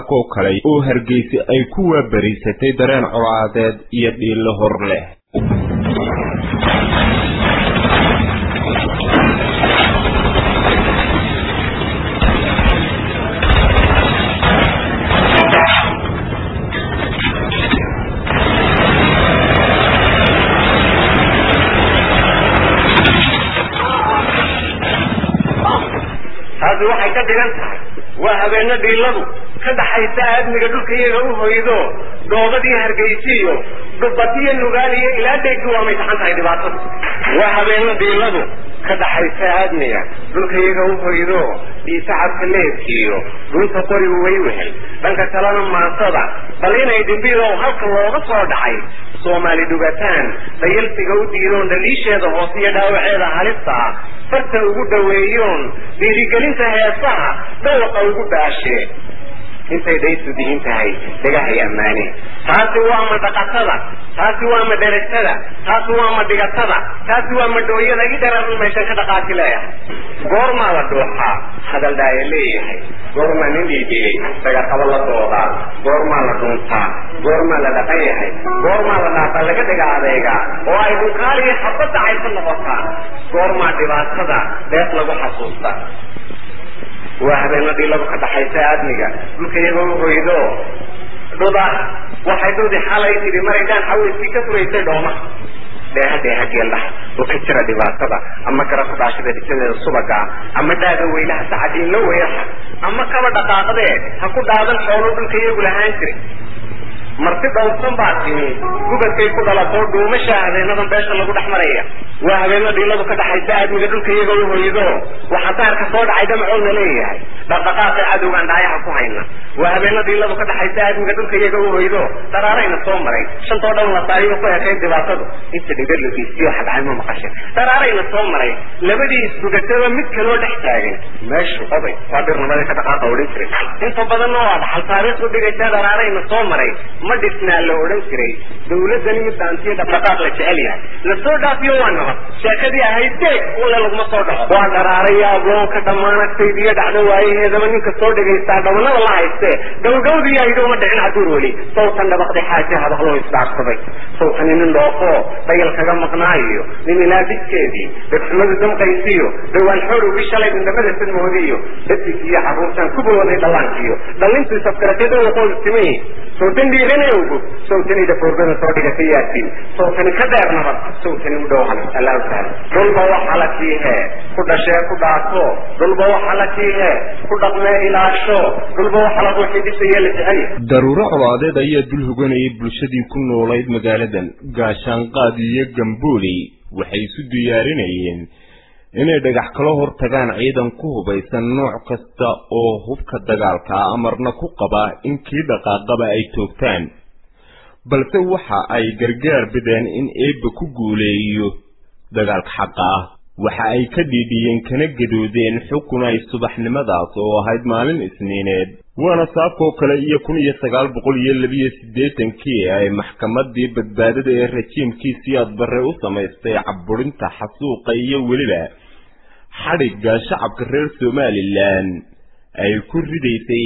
saakoo kale oo hargeysa ay ku waabariisatay dareen colaadeed iyo dhiillo hor leh taasi waxay ka dhigan tahay waa habeeno dhiiladu ka dhaxaysa aadmiga dhulka iyaga u hoydo doobadii hargeysiiyo dhubatiyo nugaaliyo ilaa dheegdu waa may taxan tahay dhibaatada waa habeeno dhiiladu ka dhaxaysa aadmiga dhulka iyaga u hoydo dhiisacabka leedkiiyo dhunta qorigu way wehel dhanka kalena maasada bal inay dhimbido halka looga soo dhacay soomaali dhugataan dayalsiga u diidoon dhaliisheeda hoose iyo dhaawaceeda halista ah farta ugu dhaweeyoon dhiirigelinta heesaha dhawaqa ugu dhaashee intay dhaysu dihin tahay dhagahay ammaane taasi waa ma dhaqatada taasi waa ma dherasada taasi waa ma dhigatada taasi waa ma dhooyada i dheran meeshan ka dhaqaati leeyahay goormaa la dhuuxaa hadal dhaaya leeyahay goormaa nin dhiidhigay dagaqabo la doodaa goormaa la dhuntaa goormaa la dhaqan yahay goormaa la dhaafaa laga dhiga adeegaa oo ay dhunkaaliyo xabadda caysa noqotaa goormaa dhibaatada deeq lagu xasuusta waa habeena dhiiladu ka dhaxaysa aadmiga dhulka iyagoo u hoydo dhuda waxay dhudi xalay tidhi maraydaan xaweyskii ka furaysay dhooma dheeha dheeha geeldhaha oo ka jira dhibaatada ama kara ku dhaashada dhisadeeda subaga ama dhaada weylaha sacadiinla weyaha ama kaba dhaqaaqdee ha ku dhaadan xoolo dhulka iyagu lahaan jiray marti dhowrsan baa timi gubadkay ku dhalatoo dhuumasha habeenadan beesha lagu dhex maraya waa habeena dhiiladu ka dhaxaysa aadmiga dhulka iyaga u hoydo waxa daarka soo dhacay damacoodna leeyahay dhaqdhaqaaqay cadowgaan dhaayaha ku hayna waa habeena dhiiladu ka dhaxaysa aadmiga dhulka iyaga u hoydo daraarayna soo maray shantoo dhan la saariyo ku ekayd dhibaatadu inta dhiga la geystiyo xadcay ma maqashe daraarayna soo maray labadii isbugataba mid kaloo dhex taagan meeshu oday waa dhirnimada ka dhaqaaqa odhan jiray inta badanna waa dhaxal taariikh u dhigaysa daraarayna soo maray ma dhisnaa la odhan jiray dawladani mid daantiyo dhaqdhaqaaq la jecel yahay lasoo dhaafiyo waa nabad sheekadii ahayd deeg ule laguma soo dhaco waa dharaaraya agoonka dhammaanagtaydiyo dhacdo waayaheedaba ninka soo dhegaystaa dhabanada la haystee dhowdhowdii aydo ma dhicin caduur weli sawtan dhabaqday xaaje hadaqloo isdhaafsaday sawtani nin dhoofoo dhayal kaga maqnaayo nin ilaa didkeedii dhegxumadu damqaysiyo dhawaan xoorowgii shalay indhamada sadmoodiyo dadig iyo caruurtan ku bawooday dhallaankiyo dhallintu isafkarateeda waqoodu timi sawtan dhiiranayowgu sawtani dafoorgada soo dhigatay yaatiin sawtani ka dheer nabad sawtani u dhow halis allahu taala dhulba waxa la kiihee ku dhashee ku dhaato dhulba waxa la kiihee ku dhaqmee ilaasho dhulba waxa la ruuxii dhisayee la jecel daruuro colaadeed ayaa dul hoganayay bulshadii ku noolayd magaaladan gaashaanqaad iyo gambooley waxay isu diyaarinayeen inay dhagax kala hor tagaan ciidan ku hubaysan nooc kasta oo hubka dagaalka ah amarna ku qaba in kii dhaqaaqaba ay toogtaan balse waxa ay gargaar bideen in eebba ku guuleeyo dagaalka xaqa ah waxa ay ka dhiidhiyeen kana gadoodeen xukun ay subaxnimadaas oo ahayd maalin isniineed waana saafkoo kale iyo kun iyo sagaal boqol iyo labiyo siddeetankii ay maxkamadii badbaadada ee rajiimkii siyaad barre u samaystay cabburinta xasuuqa iyo weliba xadhigga shacabka reer somalilan ay ku ridaysay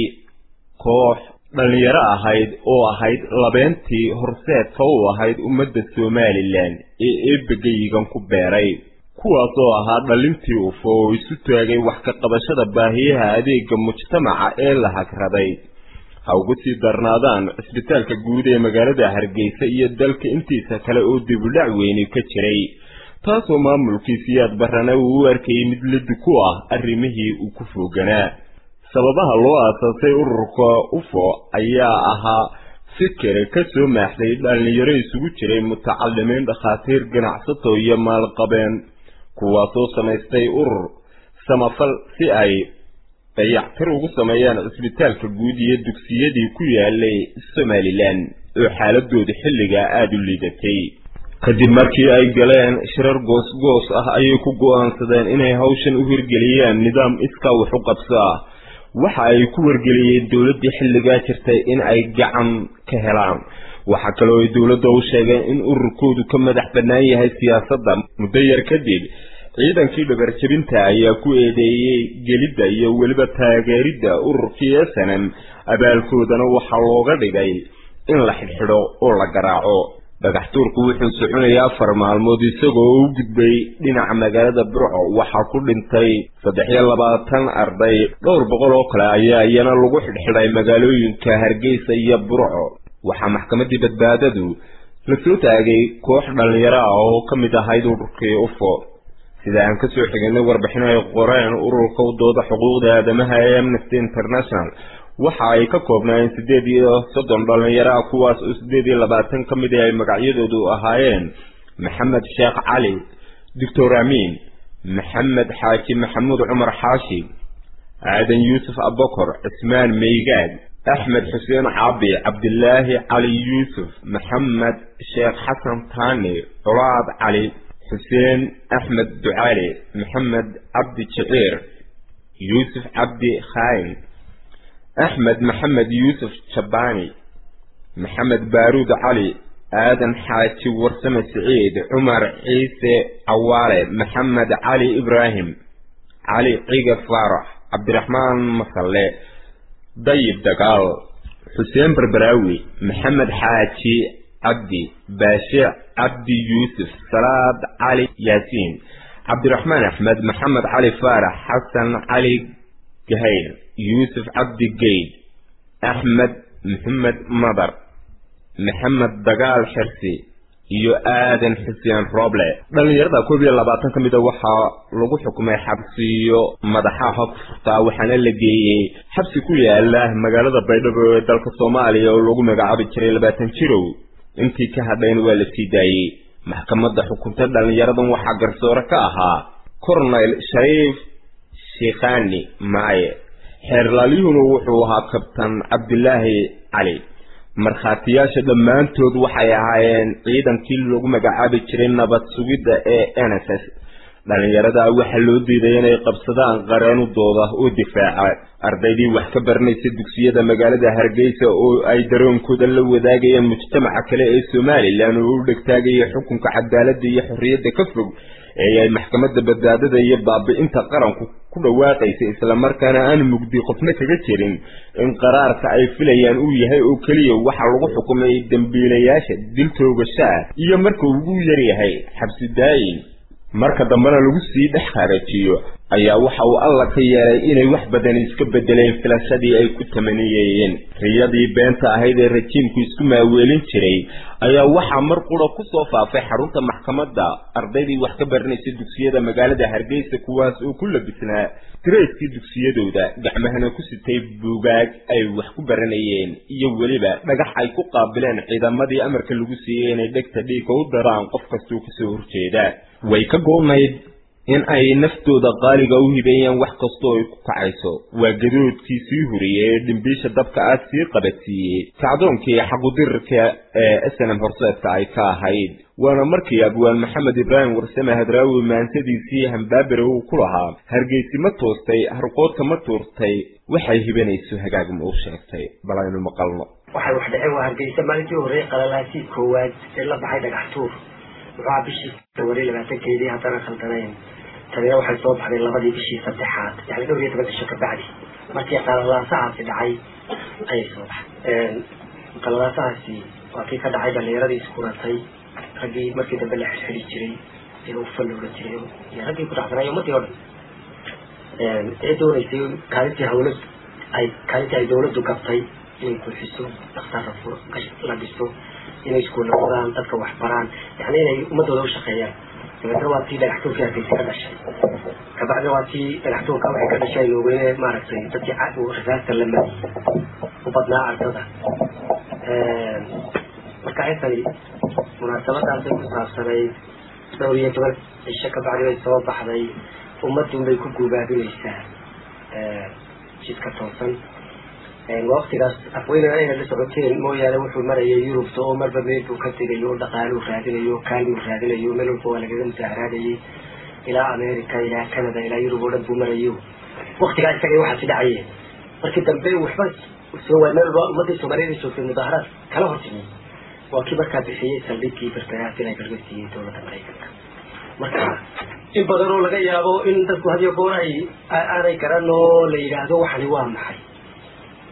koox dhallinyaro ahayd oo ahayd labeentii horseedka u ahayd ummadda somalilan ee eebegayigan ku beeray kuwaasoo ahaa dhalintii ufo oo isu taagay wax ka qabashada baahiyaha adeega mujtamaca ee la hagraday ha ugu sii darnaadaan cisbitaalka guud ee magaalada hargeysa iyo dalka intiisa kale oo dibudhac weyni ka jiray taasoo maamulkii siyaad barrana uu u arkayay mid lidi ku ah arrimihii uu ku fooganaa sababaha loo aasaasay ururka ufo ayaa ahaa fikir ka soo maaxday dhallinyaro isugu jiray mutacalimiin dhakhaatiir ganacsato iyo maalqabeen kuwaasoo samaystay urur samafal si ay dayactir ugu sameeyaan cisbitaalka guud iyo dugsiyadii ku yaalay somalilan oo xaaladooda xilligaa aada u liidatay kadib markii ay galeen shirar goos-goos ah ayay ku go-aansadeen inay hawshan u hirgeliyaan nidaam iskaa wax u qabso ah waxa ay ku wargeliyeen dowladdii xilligaa jirtay in ay gacan ka helaan waxaa kaloo ay dowladda u sheegeen in ururkoodu ka madax bannaan yahay siyaasadda muddo yar kadib ciidankii dhabarjebinta ayaa ku eedeeyey gelidda iyo weliba taageeridda ururkii snm abaalkoodana waxaa looga dhigay in la xidhxidho oo la garaaco dhagax tuurku wuxuu soconayay afar maalmood isagoo u gudbay dhinaca magaalada burco waxaa ku dhintay saddex iyo labaatan arday dhowr boqol oo kale ayaa iyana lagu xidhxidhay magaalooyinka hargeysa iyo burco waxaa maxkamaddii badbaadadu la soo taagay koox dhallinyaro ah oo ka mid ahayd ururkii ufo sida aan kasoo xiginay warbixin ay qoreen ururka u dooda xuquuqda aadamaha ee amnesty international waxa ay ka koobnaayeen siddeed iyo soddon dhallinyaro ah kuwaas oo siddeed iyo labaatan ka mid ay magacyadoodu ahaayeen maxamed sheekh cali doctor amiin maxamed xaaji maxamuud cumar xaashi aadan yuusuf abokor cismaan meygaad axmed xuseen caabi cabdilaahi cali yuusuf maxamed sheekh xasan taani culaad cali xuseen axmed ducaali maxamed cabdi jiciir yuusuf cabdi khaayin axmed maxamed yuusuf jabbaani maxamed baaruud cali aadan xaaji warsame siciid cumar ciise cawaale maxamed cali ibraahim cali ciga faarax cabdiraxmaan masalle dayib dagaal xuseen barbaraawi maxamed xaaji cabdi baashe cabdi yuusuf salaad cali yaasiin cabdiraxmaan axmed maxamed cali faarax xasan cali gahayr yuusuf cabdi geyd axmed maxamed madar maxamed dagaal xirsi iyo aadan xuseen rooble dhallinyarada koob iyo labaatan ka mida waxaa lagu xukumay xabsiyo madaxaha ku furtaa waxaana la geeyey xabsi ku yaala magaalada baydhabo ee dalka soomaaliya oo lagu magacaabi jiray labaatan jirow intii ka hadhayn waa la sii daayey maxkamadda xukunta dhallinyaradan waxaa garsoore ka ahaa cornel shariif shikhani maaye xeerlaalyuhuna wuxuu ahaa kabtan cabdilaahi cali markhaatiyaasha dhammaantood waxay ahaayeen ciidankii lagu magacaabi jiray nabad sugidda ee n s s dhallinyarada waxaa loo diiday inay qabsadaan qareenudooda oo difaaca ardaydii wax ka baranaysa dugsiyada magaalada hargeysa oo ay daroonkooda la wadaagayeen mujtamaca kale ee somalilan oo u dhegtaagaya xukunka cadaaladda iyo xorriyadda ka fog ee ay maxkamadda badbaadada iyo baabi'inta qaranku ku dhawaaqaysa islamarkaana aan mugdi qofna kaga jirin in qaraarka ay filayaan uu yahay oo keliya waxa lagu xukumay dembiilayaasha dil toogashaa iyo marka ugu yaryahay xabsi daayin marka dambena lagu sii dhex harajiyo ayaa waxa uu alla ka yeelay inay wax badan iska bedeleen filashadii ay ku tamaniyeen riyadii beenta ahayd ee rajiimku isku maaweelin jiray ayaa waxaa mar qura ku soo faafay xarunta maxkamadda ardaydii wax ka baranaysa dugsiyada magaalada hargeysa kuwaas oo ku labisnaa tirayskii dugsiyadooda gacmahana ku sitay buugaag ay wax ku baranayeen iyo weliba dhagax ay ku qaabileen ciidamadii amarka lagu siiyey inay dhegta dhiigka u daraan qof kastoo kasoo horjeeda way ka goonayd in ay naftooda qaaliga u hibeeyaan wax kastoo ay ku kacayso waa gadoodkii sii huriyey ee dhimbiisha dabka ah sii qabadsiiyey kacdoonkii xaqudirka ee snm horseedka ay ka ahayd waana markii abwaan maxamed ibraahim warsame hadraawi maansadiisii hambaabere uu ku lahaa hargeysi ma toostay harqoodka ma tuurtay waxay hibanayso hagaag ma u sheegtay bal aynu maqalno waxay wax dhaceen waa hargeysa maalintii horreeye qalalaasii koowaad ee la baxay dhagax tuur wuxuu bishii februari labaatankeedii haddana khaldanayn tanina waxay soo baxday labadii bishii saddexaad yani dhowr iyo toban bisho ka bacdi markii qalalaasahaasi dhacay ayay soo baxay qalalaasahaasi waa kii ka dhacay dhalinyaradii iskuratay raggii markii dambe la xirxiri jiray ee ufa loola jiray iyo raggii ku dhacsanay ummadii o dhan ee doonaysay kaalintii hawla ay kaalintii ay dawladdu gabtay inay buuxiso dhakhtaar la dhiso inay iskuulla wadaan dadka wax baraan yani inay ummadooda u shaqeeyaan dabeetna waa tii dhagaxtuurkii hargeysa ka dhashay kabacdi waa tii dhagaxtuurka waxay ka dhashay loogeyne maaragtay dadkii rasaasta la madi u badnaa ardada marka intani munaasabadaasay ku saabsanayd dhowr iyo toban cisho kabacdi bay soo baxday ummadun bay ku guubaabinaysaa jidka toosan waktigaas afweynana inay la socoteen mooyaane wuxuu marayay yurubta oo marba meel buu ka tegayo oo dhaqaaluu raadinayo kaalmuu raadinayo meel walba waa lagaga musaaharaadayay ilaa america ilaa canada ilaa yurub oo dhan buu marayo waktigaa isaga waxaasi dhacayeen markii dambe waxba soo waay meel walba ummadii soomaaliyada joogtay mudaaharaad kala hortimi waa kii markaa bixiyey saldhigii birtagaas inay garga siiyey dowladda maraykanka marka in badan oo laga yaabo in dadku hadiyo goor ay aanay garan oo la yidhaahdo waxani waa maxay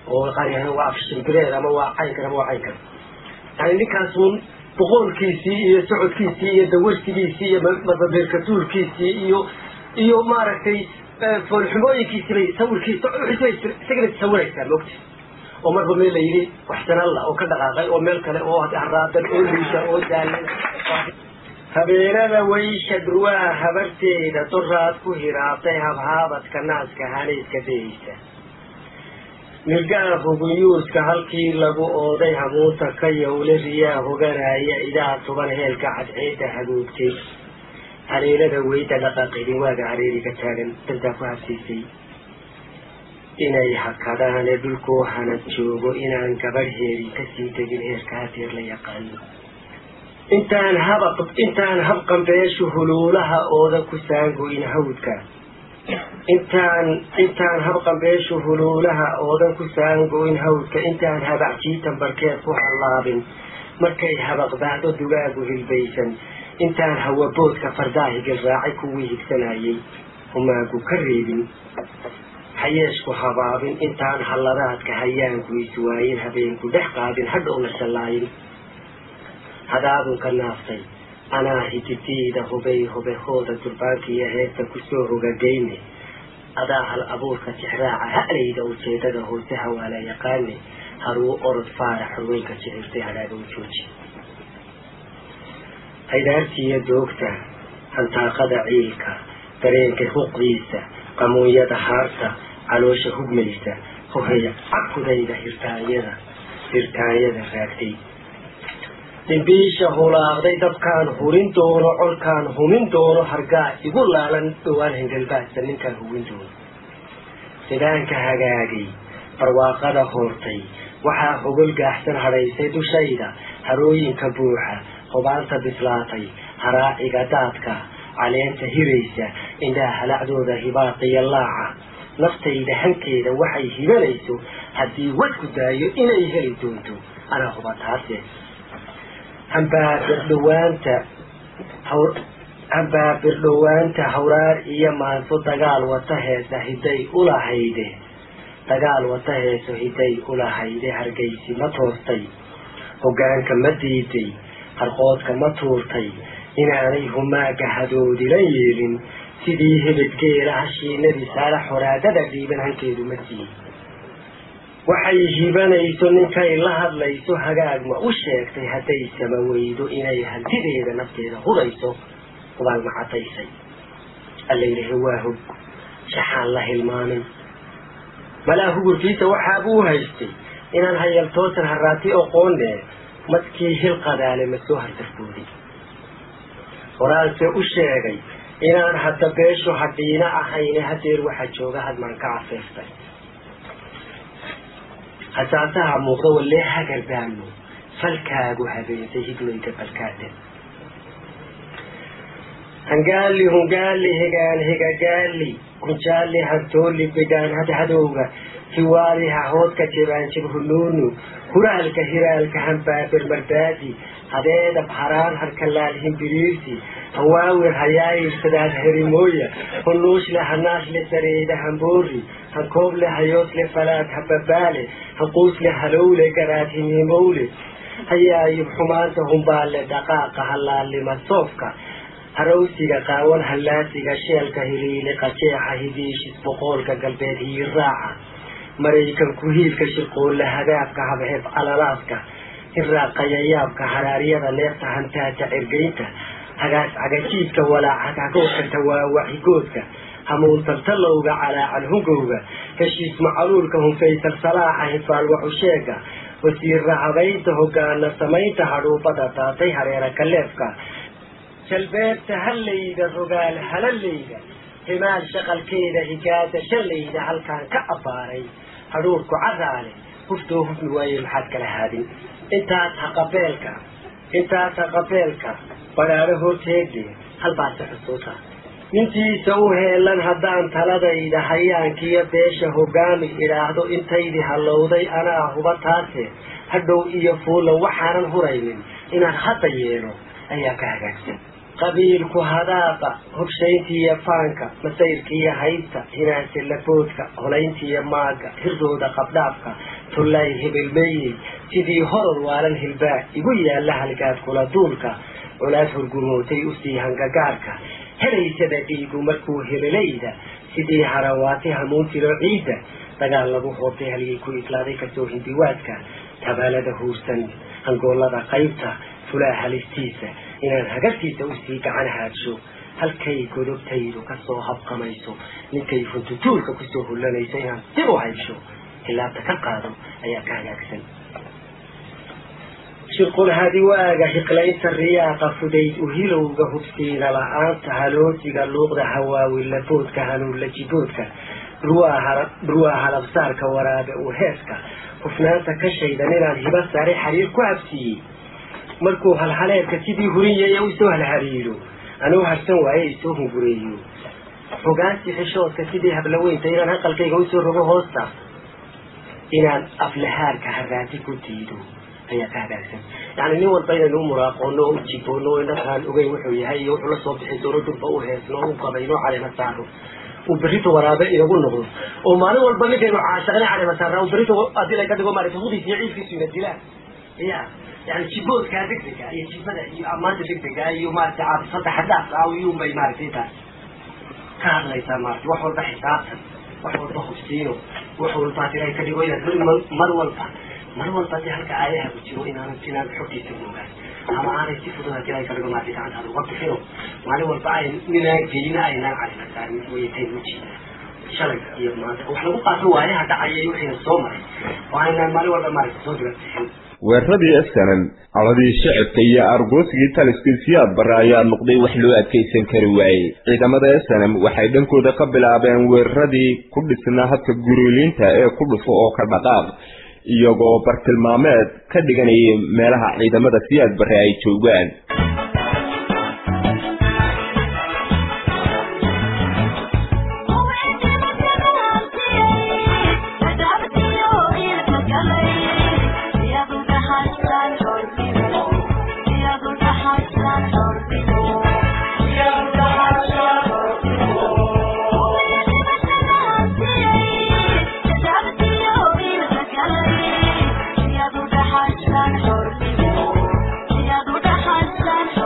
oo qaar yahana waa afshimbireed ama waa caynkan ama waa caynkan yani ninkaasun boqoolkiisii iyo socodkiisii iyo dawarsigiisii iyo mababeerkatuurkiisii iyo iyo maaragtay foolxumooyinkiisii bay sawirkiisa isagana sawiraysaa mogta oo marba meel la yidhi waxsanalla oo ka dhaqaaqay oo meel kale oo haraadan oo liisha oo daalan habeenada waysha dhurwaa habarteeda doraad ku hiraatay habhaabadka naaska hanayska dayeysa mirgaha huguyuuska halkii lagu ooday hamuuta ka yowle riyaa hoganaya idaa tuban heelka cadceeda hagoogtay haleelada weyda dhaqaaqidin waaga hareeriga taagan dantaa ku habsiisay inay hakadaane dhulkoo hanad joogo inaan gabadh heerin kasii tegin heerka hadeer la yaqaano intaan habaq intaan habqambeeshu huluulaha ooda ku saangoyn hawdka intaan intaan habqambeeshu huluulaha oodan ku saangoyn hawdka intaan habacjiitan barkeed ku hallaabin markay habaqbaahdo dugaagu hilbaysan intaan hawaboodka fardaahigil raacay kuwii higsanayay humaagu ka reebin hayeeshku habaabin intaan halladaadka hayaanku iswaayin habeenku dhex qaadin hadhowna shallaayin hadaadunka naaftay anaa hiditiida hubay hubehooda durbaankiiyo heesta kusoo hogagayne adaa hal abuurka tixraaca ha'layda ujeedada hoose hawaala yaqaane haruu orod faarax xurweynka jicirtay hadhaaga u jooji haydaartiiyo doogta hantaaqada ciilka dareenka huqdiisa qamuunyada haarta caloosha hugmaysa hohaya cakudayda hirtaanyada hirtaanyada raagtay dhimbiisha hulaaqday dabkaan hurin doono colkaan humin doono hargaa igu laalan dhowaan hengelbaadsa ninkaan hugin doono sidaanka hagaagay barwaaqada hoortay waxaa hogol gaaxsan hadhaysay dushayda harooyinka buuxa hubaanta bislaatay haraaciga daadka caleenta hiraysa indhaha halacdooda hibaaqiyo laaca naftayda hankeeda waxay hibanayso haddii wadku daayo inay heli doonto anaa huba taase hambaabirdhawaanta hambaabirdhawaanta hawraar iyo maanso dagaal wata heesa hiday ulahayde dagaal wata heeso hiday ulahayde hargaysi ma toostay hoggaanka ma diiday harqoodka ma tuurtay inaanay humaaga hadoodila yeelin sidii hebedgeela hashiinadii saala xoraadada dhiiban hankeedu ma siiy waxay hibanayso ninkay la hadlayso hagaagma u sheegtay hadday sama weydo inay hantideeda nafteeda hudayso ubaal macataysay allaylahe waa hog shaxaan la hilmaamin malaa hugurkiisa waxaabuu haystay inaan hayaltoosan haraati oqoonne madkii hil qadaale ma soo hartarfooday horaalse u sheegay inaan hadda beeshu hadhiina ahayne hadeer waxaa jooga hadmaan ka cafeeftay hasaasaha muuqda walee hagardaano falkaagu habeentay higloyga balkaada hangaali hungaali higaan higagaali kunjaali hantooli bigaan hadhadowga hiwaali hahoodka jibaanjib hunuunu huraalka hiraalka hambaabir mardaadi hadeedab haraan harkalaal himbiriirsi hawaawir hayaayilsadaad herimooya hunuushle hanaashle sareeda hamboori hankooble hayoosle falaad hababaale hanquusle halowle garaad himhimowle hayaayib xumaanta humbaale dhaqaaqa halaalima soofka harowsiga qaawan hallaasiga sheelka hiliile qajeexa hidiishis boqoolka galbeed hiiraaca maraykanku hiilka shirqoolle hadaabka habheeb alalaadka hirraaqayayaabka haraaryada neefta hantaata cirgaynta hagaas cagajiidka walaaca hagoodkanta waa waxigoodka hamuuntaltalowga calaacal hungowga heshiis macaluulka hunfaysal salaaxa hifaal waxusheega wasiirra habaynta hogaana samaynta hadhuubada daatay hareera kaleefka jalbeebta hallayda rogaal halaleyda himaal shaqalkeeda higaada shallayda halkaan ka abbaaray hadhuurku caraale huftoo hufmi waaye maxaad kala haadin intaas haqabeelka intaas haqabeelka badhaadho horteede halbaase xusuusa nintiisa u heelan haddaan taladayda hayaankiyo beesha hogaami idhaahdo intaydii hallowday anaa huba taase hadhow iyo fuulan waxaanan huraynin inaan hadda yeelo ayaa ka hagaagsan qabiilku hadaaqa hobshayntiiyo faanka masayrkiiyo haybta hinaase laboodka holayntiiyo maaga hirdooda qabdhaafka tullay hebelmeeyey sidii horor waalan hilbaa igu yaalla halgaad kula duulka colaad hurgumootay usii hangagaarka helaysada dhiigu markuu hebelayda sidii harawaati hamuun tiro ciidda dagaal lagu hoobtay halyay ku islaaday kasoo hindiwaadka tabaalada huursan hangoolada qaybta fulaa halistiisa inaan hagartiisa usii gacan haadsho halkay godobtaydu kasoo habqamayso ninkay funtutuulka kusoo hullanayso inaan dib u haysho tilaabta ka qaado ayaa ka hagaagsan shirqul hadi waaga hiqlaynta riyaaqa fudayd uhilowga hubsiina la-aanta haloosiga luuqda hawaawi laboodka hanuunla jiboodka dhurwaa halabsaarka waraabe uu heeska hufnaanta ka shaydan inaan hiba sare xariir ku habsiiyey markuu halhaleedka sidii hurinyaya usoo halhariiro anuu harsan waaye isoo hungureeyo fogaansi xishoodka sidii hablaweynta inaan aqalkayga usoo rogo hoosta inaan aflahaarka haraati ku diido ayaa ka hagaagsan yani nin walba inaynu u muraaqoono oo u jiboono o inakaan ogeyn wuxuu yahay iyo wuxuu la soo bixi doono dhulba u heesno o u qabayno calema saaro uu berrito waraabe inagu noqdo oo maalin walba ninkaynu caashaqna calema saarnaa uu berrito hadii laga dhigo maarata hudiis iyo ciidkiisu ina dilaan ya yani jiboodkaa degdega iyo jibada iyo ammaanta degdega iyo maarata caabisada xadaas ah iyuunbay maaragtay intaas ka hadlaysaa maarata wax walba xisaabtan wax walba hubsiino wax walba hadii laga dhigo inaad mar walba mar walba dee halka aayaha ku jiro inaanan inaan xogtiisa moogaan ama aanay si fudud hadii laga dhigo maarata gacantaada uga bixino maalin walba ay ninaan gelina aynaan calima saarin wayatayn ujeeda shalay iyo maanta wax lagu qaato waayaha dhacaya iyo wixiina soo maray oo aynaan maalin walba maarata soo diga bixin weeraradii esanan caladii shicibka iyo argoosigii taliskii siyaad bare ayaa noqday wax loo adkaysan kari waayey ciidamada esanam waxay dhankooda ka bilaabeen weeraradii ku dhisnaa habka guriiliinta ee ku dhufo oo ka dhaqaaq iyagoo bartilmaameed ka dhiganayay meelaha ciidamada siyaad bare ay joogaan Yeah.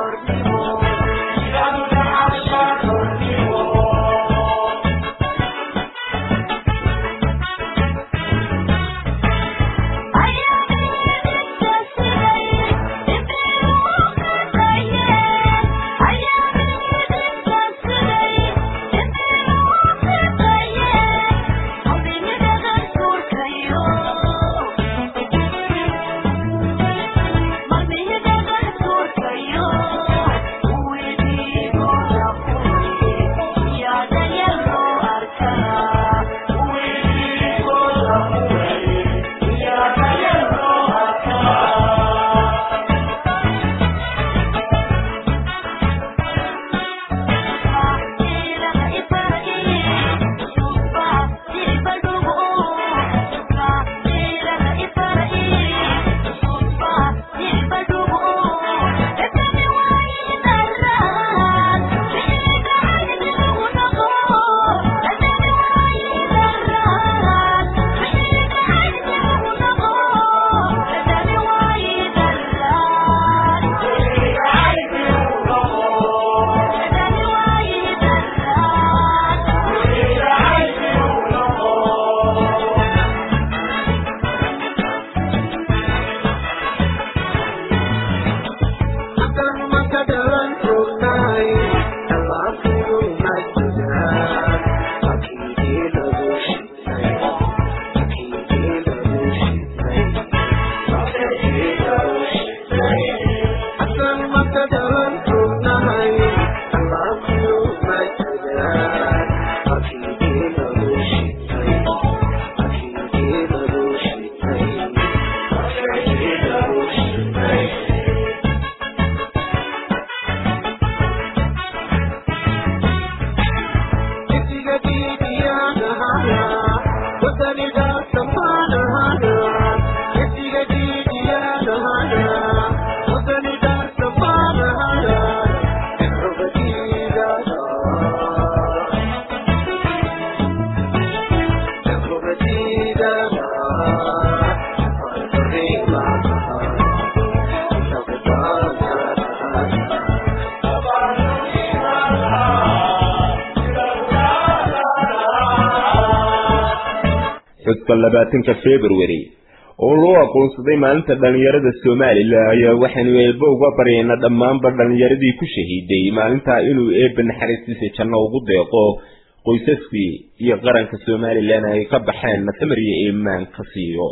xuska labaatanka february oo loo aqoonsaday maalinta dhallinyarada somalilan ayaa waxaanu eebbe uga baryayna dhammaanba dhallinyaradii ku shahiiday maalintaa inuu eebbe naxariistiisa janno ugu deeqo qoysaskii iyo qaranka somalilan ay ka baxeen nasamar iyo iimaan ka siiyo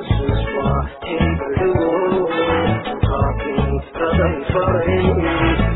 Thank you.